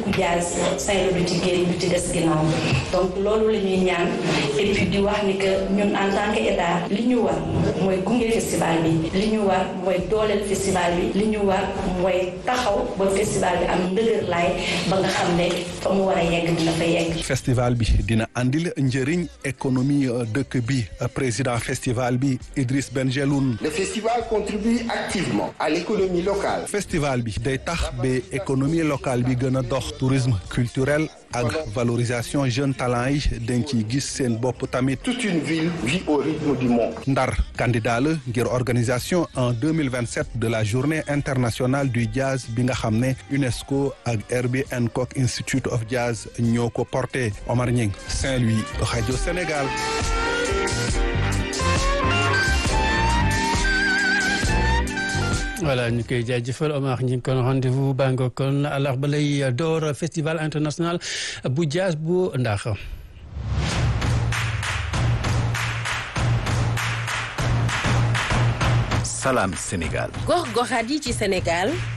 dëkku jazz Saint-Louis du ci génn du ci des ginnaaw donc loolu la ñuy ñaan et puis di wax ni que ñun en tant que état li ñu war mooy gunge festival bi li ñu war mooy dooleel festival bi li ñu war mooy taxaw ba festival bi am ndëgër laay ba nga xam ne fa mu war a yegg dina fa yegg. festival bi dina andil njëriñ économie dëkk bi président festival bi Idriss Benjeloun. le festival contribue activement à l'économie locale. festival bi day tax ba économie locale bi gën a dox tourisme culturel ak valorisation jeune talent yi dañ ciy gis seen bopp tamit. toute une ville vit au rythme du monde. Ndar candidat la ngir organisation en 2027 de la journée internationale du jazz bi nga xam ne UNESCO ak Herbie Hancock Institute of Jazz ñoo ko porté Omar Ñing Saint-Louis rajo Sénégal. voilà ñu koy jaajëfal Omar ñu ngi kon rendez-vous baa nga kon àllarba lay door festival international bu jazz bu ndax. Salam Sénégal. gox goxaat yi ci Sénégal